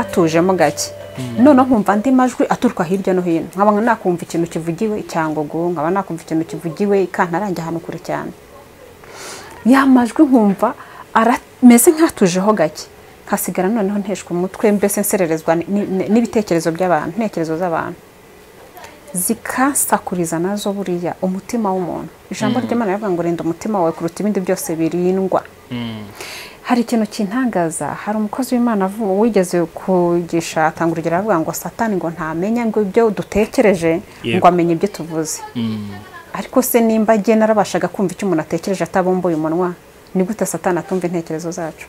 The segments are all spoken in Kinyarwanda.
ntatujemo gake noneho nkumva andi majwi aturuka hirya no hino nkaba nakumva ikintu kivugiwe i cyangugu nkaba nakumva ikintu kivugiwe i kantarange ahantu kure cyane ya majwi nkumva arameze nk'atujeho gake nkasigara noneho nteshwa umutwe mbese nsererezwa n'ibitekerezo by'abantu intekerezo z'abantu zikansakuriza nazo buriya umutima w'umuntu ijambo ry'imana rivuga ngo rinda umutima wawe kuruta ibindi byose birindwa hari ikintu kintangaza hari umukozi w'imana wigeze kugisha atanga urugero aravuga ngo satani ngo ntamenya ngo ibyo dutekereje ngo amenye ibyo tuvuze ariko se nimba agenda narabashaga kumva icyo umuntu atekereje atabumbuye umunwa ni gute satani atumva intekerezo zacu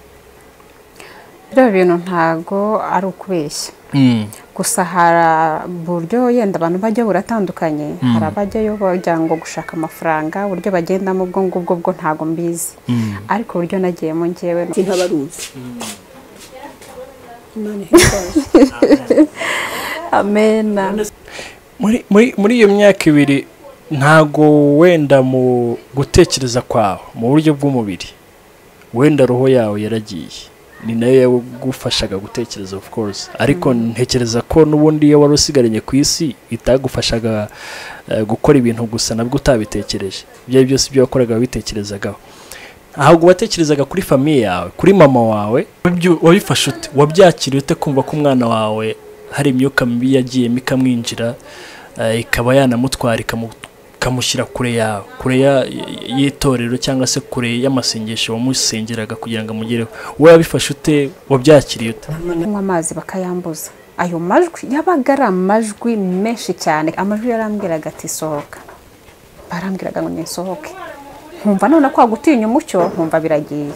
biriya bintu ntago ari ukubeshya gusa hari uburyo yenda abantu bajya buratandukanye hari abajyayo bajya ngo gushaka amafaranga uburyo bagendamo ubwo ngubwo bwo ntago mbizi ariko uburyo nagiyemo ngewe ni nkabaruzi imana ihimbaza amena muri muri muri iyo myaka ibiri ntago wenda mu gutekereza kwawe mu buryo bw'umubiri wenda roho yawe yaragiye ni nayo yagufashaga gutekereza of course ariko ntekereza ko n'ubundi iyo wari usigaranye ku isi itagufashaga eh, gukora ibintu gusa nabwo utabitekereje ibyo ari byose ibyo wakoraga wabitekerezagaho ntabwo watekerezaga kuri famiye yawe kuri mama wawe wabyu- wabifashe ute wabyakiriye ute kumva ko umwana wawe hari imyuka mibi yagiyemo ikamwinjira eh, ikaba yanamutwara ikamu- ikamushyira kure yawe kure ya- y'itorero cyangwa se kure y'amasengesho wamusengeraga kugira ngo amugereho wowe wabifashe ute wabyakiriye ute kunywa amazi bakayambuza ayo majwi yabaga ari amajwi menshi cyane amajwi yarambwiraga ati sohoka barambwiraga ngo nisohoke nkumva none kwa gutinya umucyo nkumva biragiye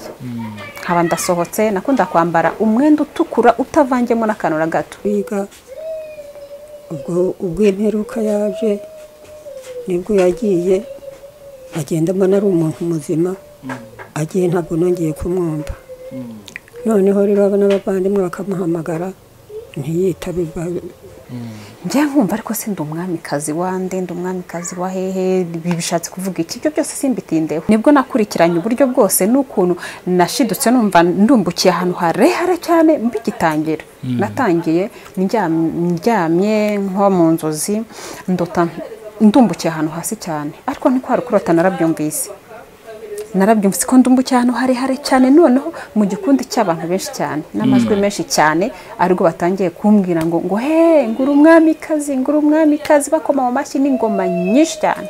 nkaba ndasohotse nakunda kwambara umwenda utukura utavangiyemo n'akantu na gato kwiga ubwo ubwo imperuka yaje nibwo yagiye agenda mbona ari umuntu muzima agiye ntabwo nongeye kumwumva noneho rero aba n'abavandimwe bakamuhamagara ntiyitabe ba- njye nkumva ariko si ndi umwamikazi wande ndi umwamikazi wa hehe ibi bishatse kuvuga iki ibyo byose simbitindeho nibwo nakurikiranye uburyo bwose n'ukuntu nashidutse numva ndumbukiye ahantu harehare cyane mbigitangira natangiye ndyam- ndyamye nko mu nzozi ndota ndumbukiye ahantu hasi cyane ariko ntikwari kurota narabyumvise narabyumvise ko ndumbu cyane harehare cyane noneho mu gikundi cy'abantu benshi cyane n'amajwi menshi cyane aribwo batangiye kumbwira ngo ngo he ngura umwamikazi ngura umwamikazi bakoma mu mashyi n'ingoma nyinshi cyane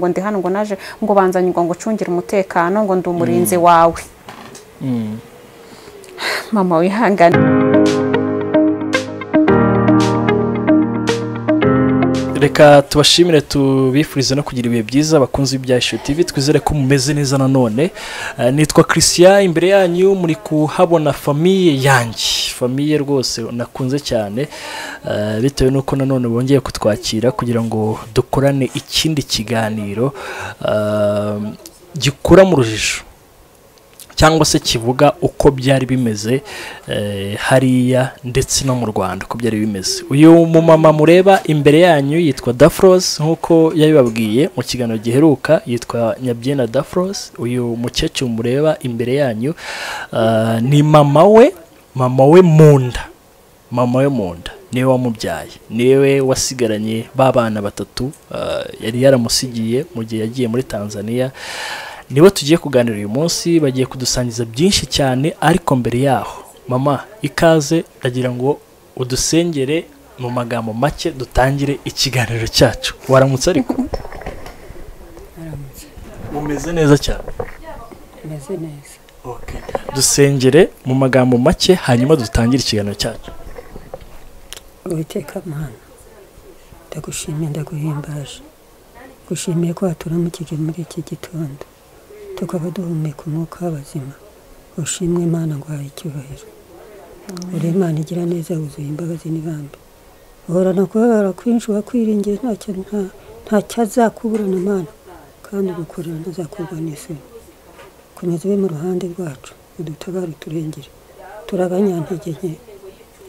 ngo ndi hano ngo naje ngo banzanye ngo ngucungire umutekano ngo ndi umurinzi wawe mama wihangane reka tubashimire tubifurize no kugira ibihe byiza bakunze ibya Issue TV twizere ko mumeze neza nanone Eh, nitwa christian imbere yanyu muri kuhabona famiye yanjye famiye rwose nakunze cyane eh, bitewe n'uko nanone bongeye kutwakira kugira ngo dukorane ikindi kiganiro eh, gikura mu rujijo cyangwa se kivuga uko byari bimeze eh, hariya ndetse no mu rwanda uko byari bimeze uyu mumama mureba imbere yanyu yitwa dafros nk'uko yabibabwiye mu kiganiro giheruka yitwa nyabyenda dafros uyu mukecuru mureba imbere yanyu ah, ni mama we mama we mu nda mama we mu nda niwe wamubyaye niwe wasigaranye ba bana batatu ah, yari yaramusigiye mu gihe yagiye muri tanzania nibo tugiye kuganira uyu munsi bagiye kudusangiza byinshi cyane ariko mbere yaho mama ikaze ndagira ngo udusengere mu magambo make dutangire ikiganiro cyacu waramutse ariko umeze neza cyane ameze neza dusengere mu magambo make hanyuma dutangire ikiganiro cyacu uwiteka mana ndagushimiye ndaguhimbaje gushimiye ko waturamukije muri iki gitondo tukaba duhumeka umwuka w'abazima ushimwe imana ngo wahaye icyubahiro uri imana igira neza wuzuye imbabazi n'ibambe uhorana kubabara kwinshi wakwiringiye ntacyo nta- nta cyazakuburana imana kandi ugukorera ntazakurwa n'isoni komeza ube mu ruhande rwacu udutabare uturengere turi abanyantege nke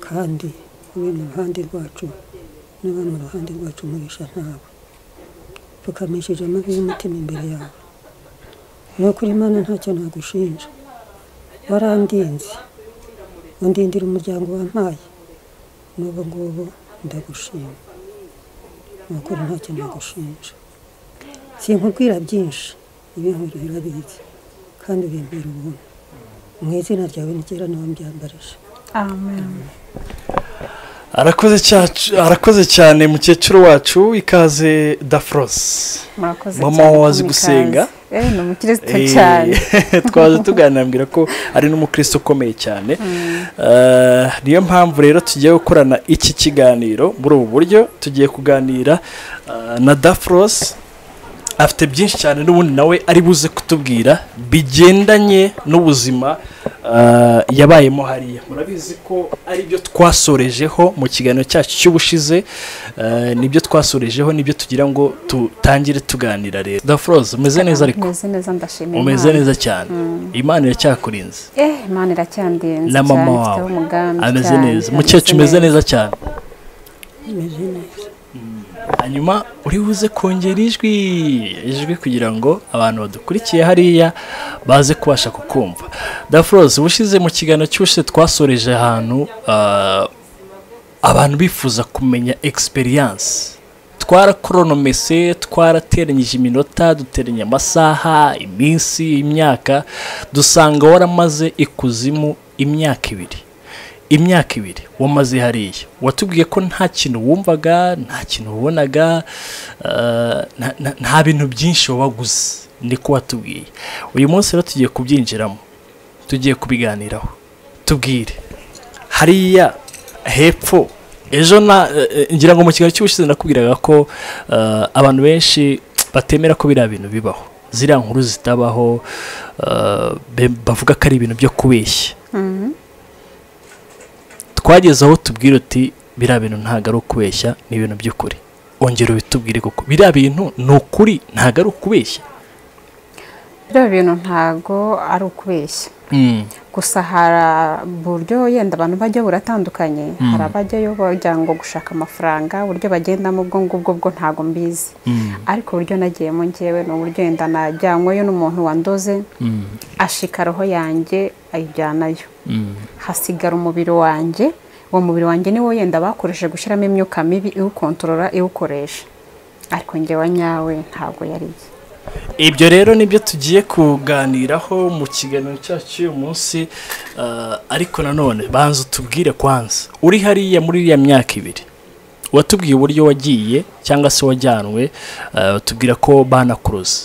kandi ube mu ruhande rwacu n'aba mu ruhande rwacu umugisha ntawe pfukamishije amavi y'umutima imbere yawe ni ukuri imana ntacyo nagushinja warandinze undindira umuryango wampaye n'ubu ngubu ndagushima ni ukuri ntacyo nagushinja sinkubwira byinshi ibintu birabizi kandi urimbera ubuntu mu izina ryawe nigera niba mbyambarije amen arakoze cyacu- arakoze cyane mukecuru wacu ikaze dafroze murakoze Mama cyane wazi kumwikaza. gusenga. eh ni umukristo Eh, cyane twaje tuganira ambwira ko ari n'umukristo ukomeye cyane Eh, niyo mpamvu rero tugiye gukorana iki kiganiro muri ubu buryo tugiye kuganira eh, na dafros afite byinshi cyane n'ubundi nawe ari buze kutubwira bigendanye n'ubuzima eh, yabayemo hariya murabizi ko ari byo twasorejeho mu kiganiro cyacu cy'ubushize eh, nibyo twasorejeho nibyo tugira ngo tutangire tuganira rero dafros umeze neza ariko umeze neza ndashimira umeze Imana. neza cyane imana iracyakurinze eh imana iracyandenze na mama cyane, wawe ifiteho umugambi ameze cyane, neza ameze mukecuru umeze neza cyane imeze neza hanyuma uri buze kongera ijwi ijwi kugira ngo abantu badukurikiye hariya baze kubasha kukumva dafroze ubushize mu kiganiro cy'ubushize twasoreje ahantu ah, abantu bifuza kumenya experience twarakoronome twarateranyije iminota duteranya amasaha iminsi imyaka dusanga waramaze ikuzimu imyaka ibiri imyaka ibiri wamaze hariya watubwiye ko nta kintu wumvaga nta kintu wabonaga eh, nta- nta- nta bintu byinshi wabaguze niko watubwiye uyu munsi rero tugiye kubyinjiramo tugiye kubiganiraho tubwire hariya hepfo ejo na eh, eh, ngira ngo mu kigali cy'ubushize nakubwiraga ko eh, abantu benshi batemera ko biriya bintu bibaho ziriya nkuru zitabaho eh, be- bavuga ko ari ibintu byo kubeshya Mhm. twageze aho tubwira uti biriya bintu ntabwo ari ukubeshya ni ibintu by'ukuri ongera ubitubwire kuko biriya bintu ni ukuri ntabwo ari ukubeshya biriya bintu ntago ari ukubeshya gusa hari uburyo yenda abantu bajya buratandukanye hari abajyayo bajya ngo gushaka amafaranga uburyo bagendamo ubwo ngubwo bwo ntago mbizi ariko uburyo nagiyemo ngewe ni uburyo yenda najyanyweyo n'umuntu wandoze ashika roho yanjye ayijyanayo hasigara umubiri wanjye uwo mubiri wanjye niwo yenda bakoresheje gushyiramo imyuka mibi iwukontorora iwukoresha ariko ngewe nyawe ntabwo yari iye ibyo rero nibyo tugiye kuganiraho mu kiganiro cyacu cy'uyu munsi eh, ariko nanone banza utubwire kwanza uri hariya muri iriya myaka ibiri watubwiye uburyo wagiye cyangwa se wajyanwe eh, tubwira ko banakuruza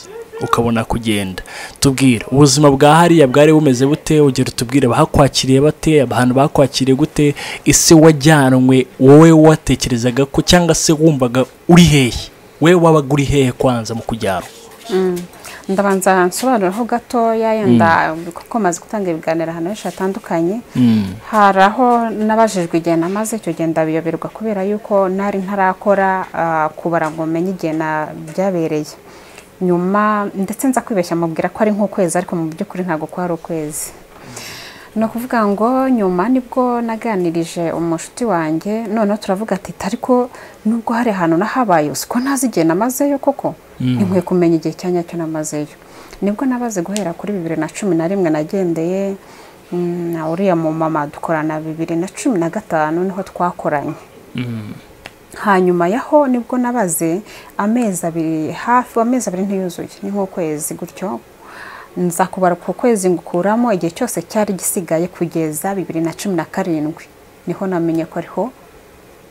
ukabona kugenda tubwire ubuzima bwa hariya bwari bumeze bute ugera utubwire bahakwakiriye bate abantu bakwakiriye gute ese wajyanwe wowe watekerezaga ko cyangwa se wumvaga uri hehe we wabaga uri hehe kwanza mu kujyanwa ndabanza nsobanuraho gatoya yenda kuko maze gutanga ibiganiro ahantu henshi hatandukanye hari aho nabajijwe igihe namaze icyo gihe ndabiyoberwa kubera yuko nari ntarakora ah, kubara ngo menye igihe na- byabereye nyuma ndetse nza kwibeshya mubwira ko ari nk'ukwezi ariko mu by'ukuri ntabwo kwari ukwezi ni ukuvuga ngo nyuma nibwo naganirije umushuti wanjye noneho turavuga ati ariko nubwo hari ahantu nahabaye usiko ntazi igihe namazeyo koko inkwiye kumenya igihe cya nyacyo namazeyo nibwo nabaze guhera kuri bibiri na cumi na rimwe nagendeye mm, na uriya mu mama dukorana bibiri na cumi na gatanu niho twakoranye hanyuma yaho nibwo nabaze amezi abiri hafi amezi abiri ntiyuzuye ni nk'ukwezi gutyo nza kubara ku kwezi ngukuramo igihe cyose cyari gisigaye kugeza bibiri na cumi na karindwi niho namenye ko ariho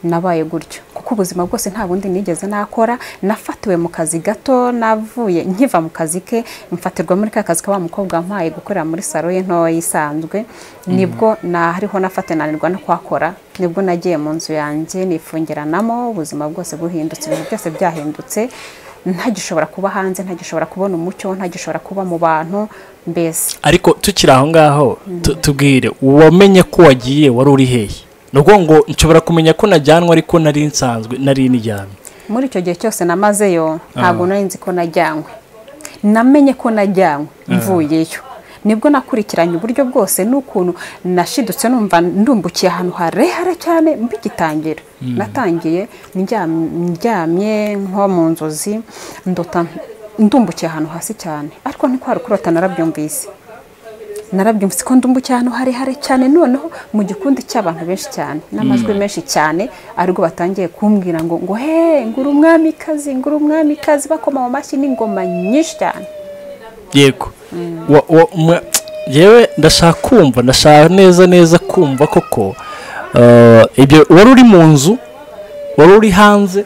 nabaye gutyo kuko ubuzima bwose nta bundi nigeze nakora nafatiwe mu kazi gato navuye nkiva mu kazi ke mfatirwa muri ka kazi ka wa mukobwa wampaye gukorera muri salo ye ntoya isanzwe nibwo nahariho nafatananirwa no kuhakora nibwo nagiye mu nzu yanjye nifungiranamo ubuzima bwose buhindutse ibintu byose byahindutse ntagishobora kuba hanze ntagishobora kubona umucyo ntagishobora kuba mu bantu mbese ariko tukiri aho ngaho tu- tubwire uwamenye ko wagiye wari uri hehe ni ukuvuga ngo nshobora kumenya ko najyanwe ariko nari nsanzwe nari nijyamye muri icyo gihe cyose namazeyo ntabwo nari nzi ko najyanywe namenye ko najyanywe mvuyeyo nibwo nakurikiranye uburyo bwose n'ukuntu nashidutse numva ndumbukiye ahantu harehare cyane mbigitangira natangiye ndyam- ndyamye nko mu nzozi ndota ndumbukiye ahantu hasi cyane ariko ntikwari kurota narabyumvise narabyumvise ko ndumbukiye ahantu harehare cyane noneho mu gikundi cy'abantu benshi cyane n'amajwi menshi cyane aribwo batangiye kumbwira ngo ngo he ngura umwamikazi ngura umwamikazi bakoma mu mashyi n'ingoma nyinshi cyane yego Wa- wa- mwa- yewe ndashaka kumva ndashaka neza neza kumva koko eh, ibyo wari uri mu nzu wari uri hanze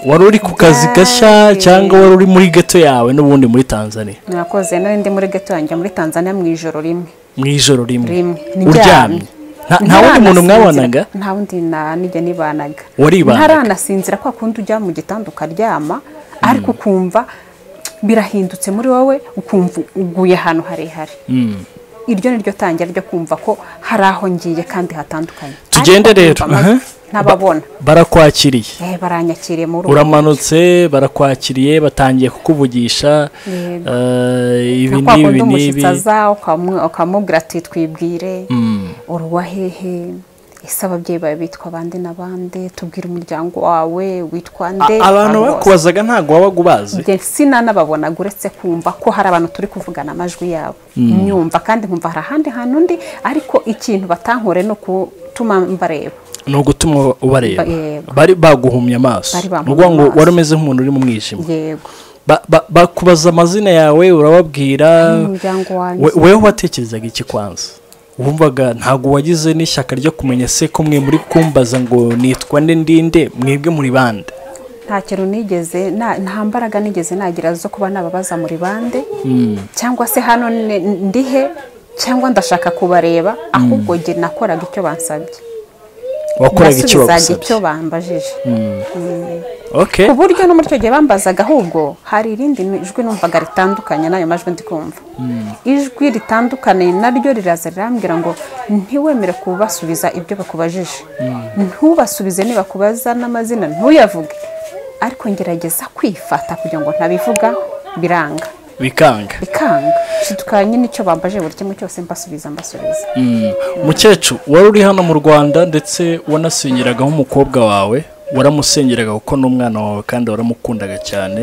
wari uri ku kazi gashya Byari. cyangwa wari uri muri geto yawe n'ubundi muri tanzania mwakoze nari ndi muri geto yanjye muri tanzania mu ijoro rimwe mu ijoro rimwe rimwe uryamye Nta- nta wundi muntu mwabanaga nta wundi na- nijya nibanaga Waribanaga? ntaranasinzira kwa kundi ujya mu gitanda ukaryama ariko ukumva birahindutse muri wowe ukumva uguye ahantu harehare Mm. iryo ni ryo tangira ryo kumva ko hari aho ngiye kandi hatandukanye Tugende Ariko rero, kumva amajwi, aha. ntababona barakwakiriye eh baranyakiriye muri ubu uramanutse barakwakiriye batangiye kukuvugisha Yego. eh, na ibi kwa n'ibi kundi n'ibi umushyitsi aza ukamu- ukamubwira ati twibwire Mm. uruwa hehe ese ababyeyi bawe bitwa bande na bande tubwire umuryango wawe witwa nde A- abantu Abo bose. bakubazaga ntabwo wabaga ubazi Njye sinanababonaga uretse kumva ko hari abantu turi kuvugana amajwi yabo nyumva kandi nkumva hari ahandi hantu undi ariko ikintu batankore ni ukutuma mbareba ni ugutuma ubareba Ba- yego. bari baguhumye amaso Bari bampumye ni ukuvuga ngo amaso. wari umeze nk'umuntu uri mu mwijima yego Ba- ba- bakubaza amazina yawe urababwira umuryango wanjye We- wewe watekerezaga iki kwanza wumvaga ntabwo wagize n'ishyaka ryo kumenya se ko mwe muri kumbaza ngo nitwa nde ndinde mwebwe muri bande nta kintu nigeze nta- nta mbaraga nigeze nagira zo kuba nababaza muri bande cyangwa se hano ni- ndihe cyangwa ndashaka kubareba ahubwo njye nakoraga icyo bansabye wakoraga icyo nasubizaga icyo bagusabye bambajije okay ku buryo no muri icyo gihe bambazaga ahubwo hari irindi jwi numvaga ritandukanye n'ayo majwi ndi kumva ijwi ritandukanye naryo riraza rirambwira ngo ntiwemere kubasubiza ibyo bakubajije ntubasubize nibakubaza n'amazina ntuyavuge ariko ngerageza kwifata kugira ngo ntabivuga biranga bikanga bikanga shidukanye n'icyo bambaje buri kimwe cyose mbasubiza mbasubiza mukecuru wari uri hano mu rwanda ndetse wanasengeraga nk'umukobwa wawe waramusengeraga kuko ni umwana wawe kandi waramukundaga cyane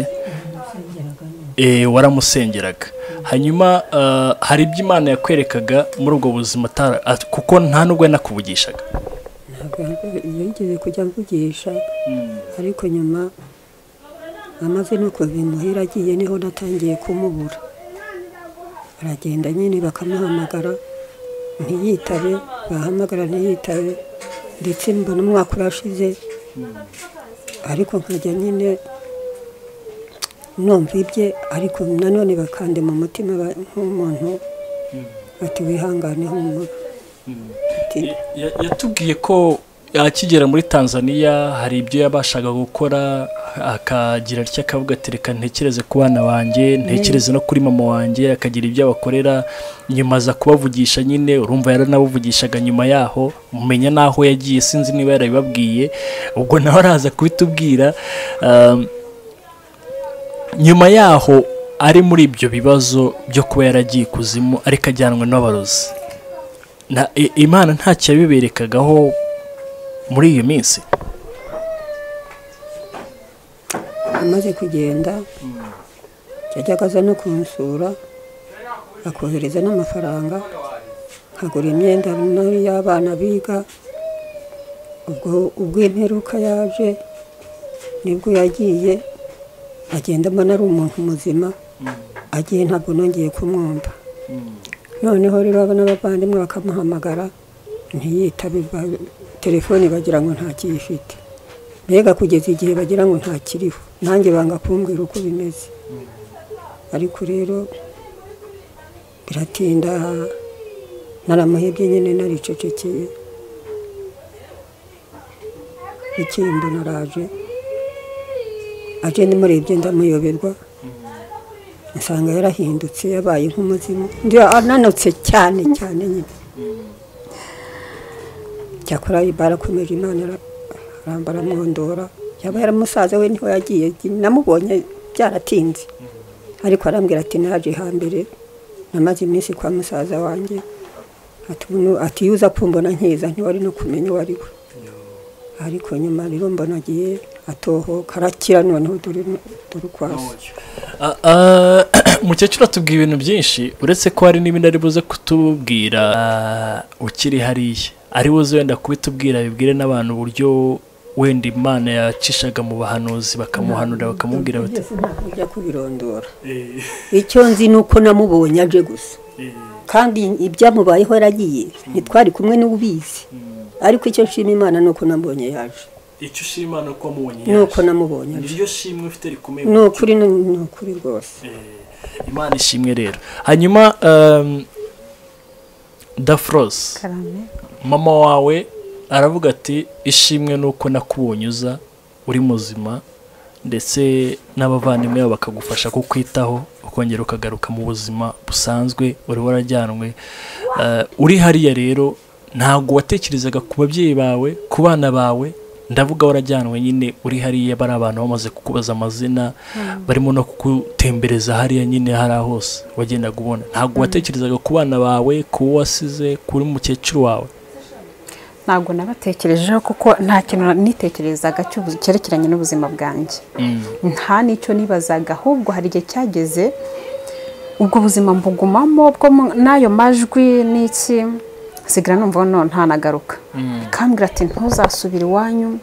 Eh, waramusengeraga hanyuma eh, hari ibyo imana yakwerekaga muri ubwo buzima atara- at- kuko nta n'ubwo yanakuvugishaga ntabwo yigeze kujya mvugisha ariko nyuma amaze no kubimuhira agiye niho natangiye kumubura aragenda nyine bakamuhamagara ntiyitabe bahamagara ntiyitabe ndetse mbona umwaka urashize ariko nkajya nyine numva ibye ariko nanone bakande mu mutima ba- nk'umuntu bati wihangane humura Ati, Ya- yatubwiye ko akigera muri tanzania hari ibyo yabashaga gukora akagira atya akavuga ati reka ntekereze ku bana banjye ntekereze no kuri mama wanjye akagira ibyo abakorera nyuma aza kubavugisha nyine urumva yaranabavugishaga nyuma yaho mumenya n'aho yagiye sinzi niba yarabibabwiye ubwo nawe araza kubitubwira um, nyuma yaho ari muri ibyo bibazo byo kuba yaragiye ikuzimu ariko ajyanwe n'abarozi na i- imana ntacyo yabiberekagaho muri iyo minsi amaze kugenda yajyaga aza no kumusura akohereza n'amafaranga nkagura imyenda nayo y'abana biga ubwo ubwo imperuka yaje nibwo yagiye agenda mbona ari umuntu muzima agiye ntabwo nongeye kumwumva noneho rero aba n'abavandimwe bakamuhamagara ntiyitabe ba- telefoni bagira ngo ntakiyifite mbega kugeza igihe bagira ngo ntakiriho nanjye banga kumbwira uko bimeze ariko rero biratinda naramuhebye nyine naricecekeye bukeye mbona araje aje nimurebye ndamuyoberwa nsanga yarahindutse yabaye nk'umuzimu ndi ananutse cyane cyane nyine cyakora barakomeje imana ara- aramba aramwondora yaba yaramusaza we niho yagiye namubonye byaratinze ariko arambwira ati naje hambere namaze iminsi kwa musaza wanjye ati "Uno- ati iyo uza kumbona nkiza ntiwari no kumenya uwo ari we ariko nyuma rero mbona agiye atohoka arakira noneho dore dore ukwazo A- a- umukecuru atubwiye ibintu byinshi uretse ko hari n'ibindi ari buze kutubwira ah, ukiri hariya ari buze wenda kubitubwira bibwire n'abantu uburyo wenda imana yacishaga mu bahanuzi bakamuhanura bakamubwira bati Ugeze ntabwo ujya kubirondora icyo nzi ni uko namubonye aje gusa kandi ibyamubayeho yaragiye ntitwari kumwe n'ubizi ariko icyo nshima imana ni uko namubonye yaje icyo ushima ni uko wamubonye ni uko namubonye aje shimwe ufite rikomeye ni ukuri ni- ni ukuri rwose imana ishimwe rero hanyuma um, dafroze karame mama wawe aravuga ati ishimwe nuko nakubonye uza uri muzima ndetse n'abavandimwe bawe bakagufasha kukwitaho ukongera ukagaruka mu buzima busanzwe uri warajyanwe Eh, uri hariya rero ntabwo watekerezaga ku babyeyi bawe ku bana bawe ndavuga warajyanwe nyine uri hariya bari abantu bamaze kukubaza amazina barimo no kugutembereza hariya nyine hariya hose wagendaga ubona ntabwo watekerezaga ku bana bawe ku wo wasize kuri mukecuru wawe ntabwo nabatekerejeho kuko nta kintu nitekerezaga cy'ubu- cyerekeranye n'ubuzima bwanjye nta n'icyo nibazaga ahubwo hari igihe cyageze ubwo buzima mbugumamo bwo mu- n'ayo majwi n'iki nsigara numva none ntanagaruka ikambwira ati ntuzasubire iwanyu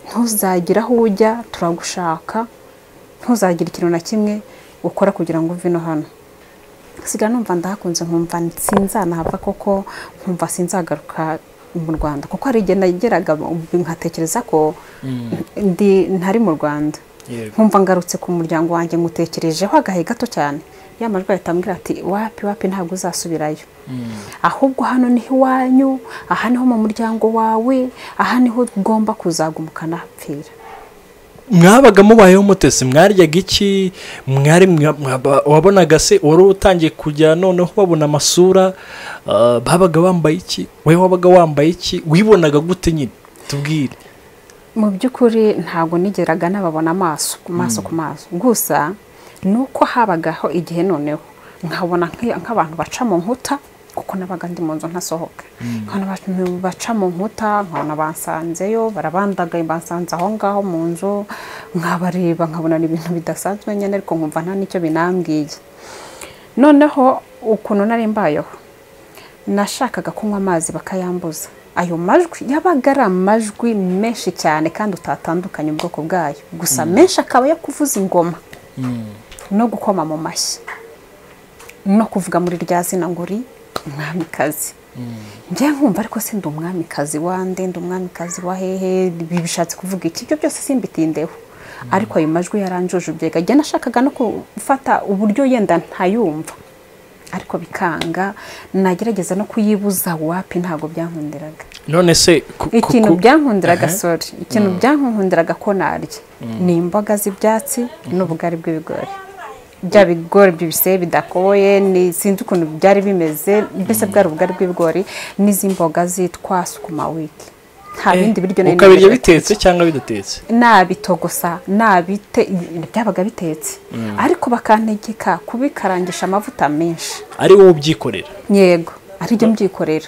ntuzagire aho ujya turagushaka ntuzagire ikintu na kimwe ukora kugira ngo uve no hano nsigara numva ndahakunze nkumva sinzanahava koko nkumva sinzagaruka mu rwanda kuko hari igihe nageraga nkatekereza ko ndi ntari mu rwanda Yego. nkumva ngarutse ku muryango wanjye ngutekerejeho agahe gato cyane ya majwi ahita ambwira ati wapi wapi ntabwo uzasubirayo ahubwo hano niho iwanyu aha niho mu muryango wawe aha niho ugomba kuzagumuka napfira mwabaga mubayeho mutese mwaryaga iki mwari mwa- mwaba- wabonaga se wari utangiye kujya noneho babona amasura ah, babaga bambaye iki wowe wabaga wambaye iki wibonaga gute nyine tubwire mu by'ukuri ntabwo nigeraga nababona amaso amaso ku maso gusa ni uko habagaho igihe noneho nkabona nk'i- nk'abantu baca mu nkuta kuko nabaga ndi mu nzu ntasohoka nkabona abantu baca mu nkuta nkabona bansanzeyo barabandagaye bansanze aho ngaho mu nzu nkabareba nkabona ni ibintu bidasanzwe nyine ariko nkumva nta n'icyo binambwiye noneho ukuntu nari mbayeho nashakaga kunywa amazi bakayambuza ayo majwi yabaga ari amajwi menshi cyane kandi utatandukanye ubwoko bwayo gusa menshi akaba yo kuvuza ingoma no gukoma mu mashyi no kuvuga muri rya zina ngo uri umwamikazi njye nkumva ariko si ndi umwamikazi wande ndi umwamikazi wa hehe ibi bishatse kuvuga iki ibyo byose simbitindeho ariko ayo majwi yaranjujubyaga njye nashakaga no gufata uburyo yenda ntayumva ariko bikanga nagerageza no kuyibuza wapi ntabwo byankundiraga none se ku- ku- ikintu ku- byankundiraga Aha. sori ikintu byankundiraga ko narya ni imboga z'ibyatsi n'ubugari bw'ibigori bya bigori by'ibisebe bidakoye ni sinzi ukuntu byari bimeze mbese bwari ubugari bw'ibigori n'izi mboga zitwa sukuma wiki nta bindi biryo nari ukabirya nemerewe bitetse cyangwa bidatetse nabitogosa nabite byabaga bitetse ariko bakantegeka kubikarangisha amavuta menshi ari wowe ubyikorera yego ari byo mbyikorera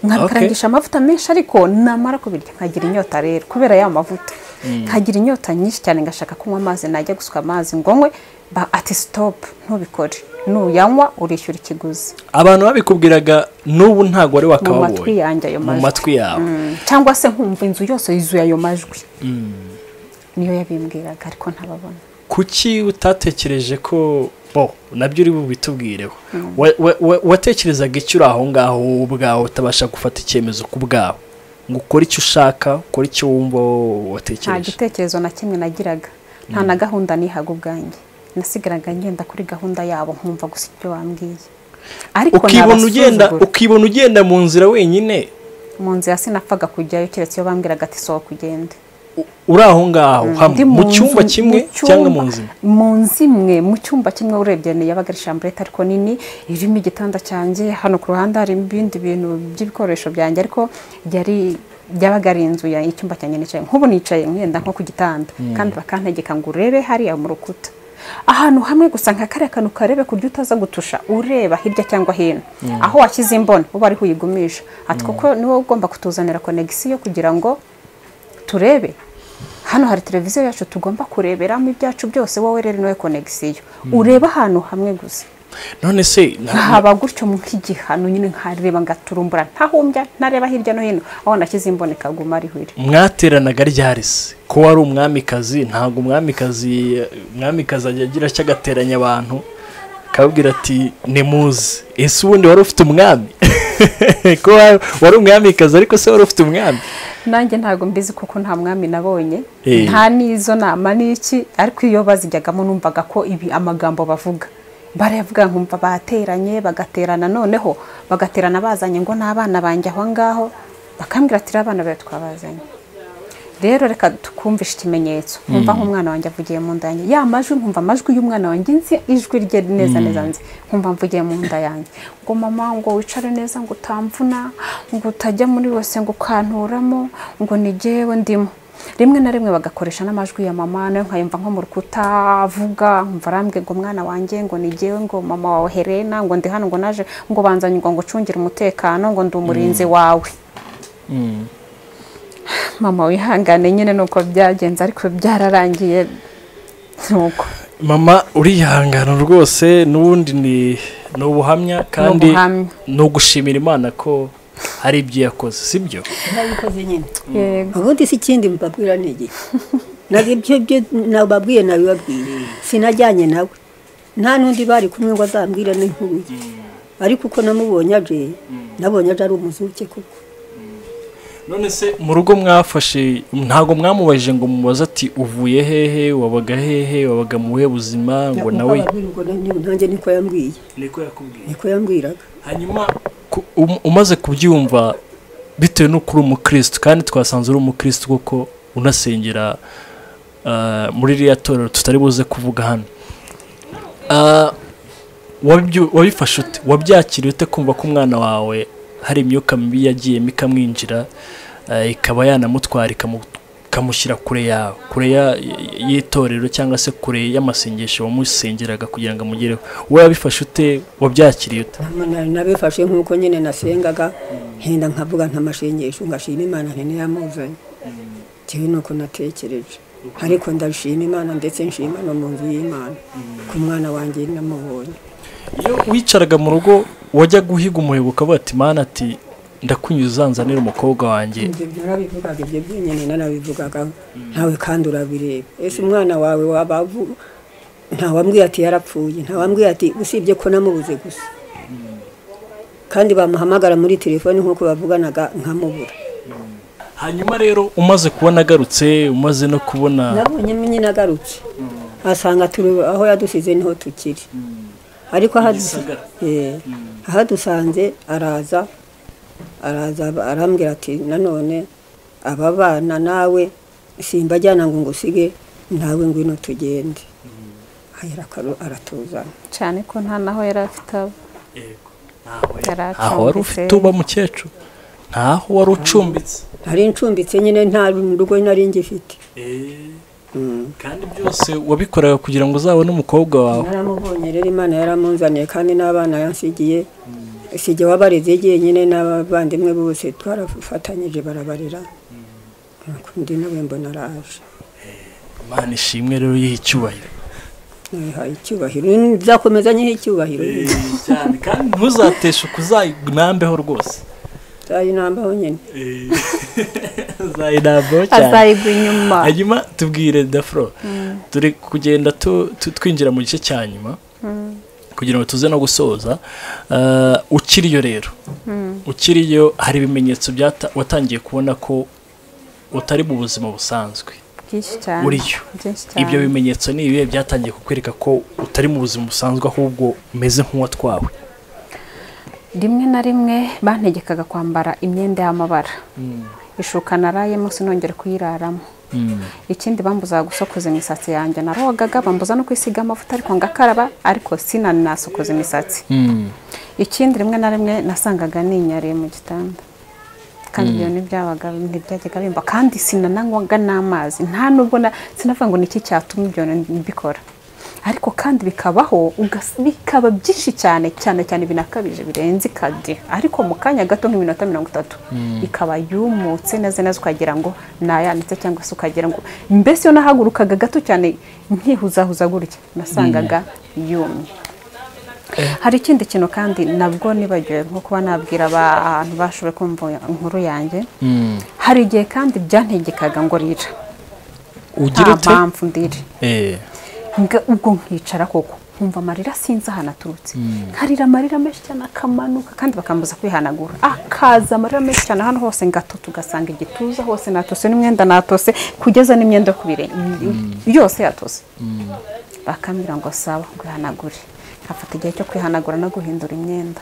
nkabikarangisha amavuta menshi ariko namara kubirya nkagira inyota rero kubera ya mavuta nkagira inyota nyinshi cyane ngashaka kunywa amazi najya gusuka amazi ngo nywe ba ati sitopu ntubikore nuyanywa urishyura ikiguzi abantu babikubwiraga n'ubu ntabwo wari mu matwi wakababonye yanjye ayo mu majwi matwi yawe Mm, cyangwa se nkumva inzu yose yuzuye ayo majwi niyo yabimbwiraga ariko ntababona kuki utatekereje ko bo nabyo uri bubitubwireho Wa- wa- wa- watekerezaga icyo uri aho ngaho wowe ubwawe utabasha gufata icyemezo ku bwawe ngo ukore icyo ushaka ukore icyo wumva wowe nta watekereje gitekerezo na kimwe nagiraga nta na gahunda nihaga ubwanjye nasigaraga ngenda kuri gahunda yabo nkumva gusa ibyo bambwiye ariko ukibona ugenda nabasuzugura. ukibona ugenda mu nzira wenyine mu nzira sinapfaga kujyayo keretse iyo bambwiraga ati sohoka ugende u- uri aho ngaho hamwe Ndi mu nzu, cyumba kimwe mu cyumba- cyangwa mu nzu imwe. mu nzu imwe mu cyumba kimwe urebye ni yabaga ari shamburete ariko nini irimo igitanda cyanjye hano ku ruhande hari ibindi bintu by'ibikoresho byanjye ariko yari byabaga ari inzu ya icyumba cyanjye nicaye nk'ubu nicaye mwenda nko ku gitanda kandi bakantegeka ngo urebe hariya mu rukuta ahantu hamwe gusa nka kariya kantu karebe kurya utaza gutusha ureba hirya cyangwa hino aho washyize imboni uba ariho uyigumisha ati kuko niwe ugomba kutuzanira konegisiyo kugira ngo turebe hano hari televiziyo yacu tugomba kureberamo ibyacu byose wowe rero nawe konegisiyo ureba ahantu hamwe gusa none se nta- haba gutyo nk'igihano nyine nkareba ngaturumbura ntahumbya ntareba hirya no hino aho nashyize imbonekaguma ariho iri mwateranaga ryari se ko wari umwamikazi ntabwo umwamikazi umwamikazi ajya agira icyo agateranya abantu akababwira ati nimuze ese ubundi wari ufite umwami ko wa- wari umwamikazi ariko se wari ufite umwami nanjye ntabwo mbizi kuko nta mwami nabonye Eh. nta n'izo nama n'iki ariko iyo bazijyagamo numvaga ko ibi amagambo bavuga barayavuga nkumva bateranye bagaterana noneho bagaterana bazanye ngo n'abana banjye aho ngaho bakambwira ati "Rero abana bawe twabazanye rero reka tukumvishe ikimenyetso nkumva nk'umwana wanjye avugiye mu nda yanjye ya majwi nkumva amajwi y'umwana wanjye nzi ijwi rye neza neza nzi nkumva mvugiye mu nda yanjye ngo mama ngo wicare neza ngo utamvuna ngo utajya muri wese ngo ukanturamo ngo ni jyewe ndimo rimwe na rimwe bagakoresha n'amajwi ya mama nayo nkayumva nko mu rukuta avuga nkumva arambwiye ngo mwana wanjye ngo ni jyewe ngo mama wawe Helena ngo ndi hano ngo naje ngo banzanye ngo ngo ucungire umutekano ngo ndi umurinzi wawe mama wihangane nyine ni uko byagenze ariko byararangiye nuko mama urihangana rwose n'ubundi ni ni ubuhamya kandi ubuhamya. ni ugushimira imana ko hari ibyo yakoze sibyo nabikoze nyine yego ubundi si ikindi mbabwira ni igihe ntabwo ibyo byo nababwiye nabibabwiye sinajyanye nawe nta n'undi bari kumwe ngo azambwire n'inkuru ye ariko uko namubonye aje nabonye aje ari umuzuke kuko none se mu rugo mwafashe ntabwo mwamubajije ngo mubaze ati uvuye hehe wabaga hehe wabaga mu buhe buzima ngo nawe Nababwira ngo na- nanjye niko yambwiye niko yakubwiye niko yambwiraga hanyuma ku- um- umaze kubyumva bitewe n'uko uri umukirisitu kandi twasanze uri umukirisitu kuko unasengera ah, muri ririya torero tutari buze kuvuga hano Ah, wabyu- wabifashe ute wabyakiriye ute kumva ko umwana wawe hari imyuka mibi yagiyemo ikamwinjira ah, ikaba yanamutwara ikamu- ikamushyira kure yawe kure ya- y- y'itorero cyangwa se kure y'amasengesho wamusengeraga kugira ngo amugereho wowe wabifashe ute wabyakiriye ute Na- nabifashe nk'uko nyine nasengaga henda nkavuga ntamashengesho ngashima imana nti yamuzanye ntewe nuko natekereje ariko ndashima imana ndetse nshima no mu nzu y'imana ku mwana wanjye namubonye iyo wicaraga mu rugo wajya guhiga umuhigo ukavuga ati mana ati ndakunyuze uzanzanira umukobwa wanjye ibyo narabivugaga ibyo byonyine narabivugaga ntawe kandi urabireba ese umwana wawe wabavu ntawambwiye ati yarapfuye ntawambwiye ati usibye ko namubuze gusa kandi bamuhamagara muri telefoni nk'uko bavuganaga nkamubura hanyuma rero umaze kubona agarutse umaze no kubona nabonye nyine agarutse asanga turi aho yadusize niho tukiri ariko aho adus- Gisagara. eh, aho adusanze araza araza ab- arambwira ati nanone aba bana nawe simbajyana ngo ngusige nawe ngwino tugende ahera akaru- aratuzana cyane ko nta naho yari afite abo yari ntaho acumbitse wari ufite uba mukecuru ntaho wari ucumbitse nari ncumbitse nyine nta rugo nari ngifite kandi byose wabikoraga kugira ngo uzabone umukobwa wawe naramubonye rero imana yaramunzaniye kandi n'abana yansigiye sijya wabareze jyenyine n'abavandimwe bose twarafatanyije barabarera Nuko undi nawe mbona araje imana ishimwe rero yiha icyubahiro nabihaye icyubahiro nzakomeza nyihe icyubahiro cyane kandi ntuzateshe ukuzayinambeho rwose nzayinambaho nyine uzayinambeho cyane azayigwa inyuma hanyuma tubwire dafuro turi kugenda tu- tu- twinjira mu gice cya nyuma kugira ngo tuze no gusoza Eh, ukiriyo rero ukiriyo hari ibimenyetso byata- watangiye kubona ko utari mu buzima busanzwe byinshi cyane uriyo byinshi cyane ibyo bimenyetso ni ibihe byatangiye kukwereka ko utari mu buzima busanzwe ahubwo umeze nk'uwatwawe rimwe na rimwe bantegekaga kwambara imyenda y'amabara ishuka narayemo sinongere kuyiraramo ikindi bambuzaga gusokoza imisatsi yanjye narogaga bambuza no kwisiga amavuta ariko ngakaraba ariko sinanasokoza imisatsi ikindi rimwe na rimwe nasangaga ninyariye mu gitanda kandi ibyo ntibyabaga ntibyajyaga bimba kandi sinananywaga n'amazi nta nubwo na- sinavuga ngo ni iki cyatumye ibyo bintu mbikora ariko kandi bikabaho ugas- bikaba byinshi cyane cyane cyane binakabije birenze ikadi ariko mu kanya gato nk'iminota mirongo itatu ikaba yumutse neza neza ukagira ngo nayanitse cyangwa se ukagira ngo mbese iyo nahagurukaga gato cyane nkihuzahuza gutya nasangaga yumye hari ikindi kintu kandi nabwo nibagiwe nko kuba nabwira abantu bashoboye kumva inkuru yanjye hari igihe kandi byantegekaga ngo rira ugira nta ute mpamvu ndiri Eh, Nga- ubwo nkicara koko nkumva amarira sinzi ahantu aturutse nkarira amarira menshi cyane akamanuka kandi bakambuza kwihanagura akaza amarira menshi cyane hano hose ngatota ugasanga igituza hose natose n'imyenda natose kugeza n'imyenda yo ku birenge yose yatose bakambwira ngo saba kwihanagure nkafata igihe cyo kwihanagura no guhindura imyenda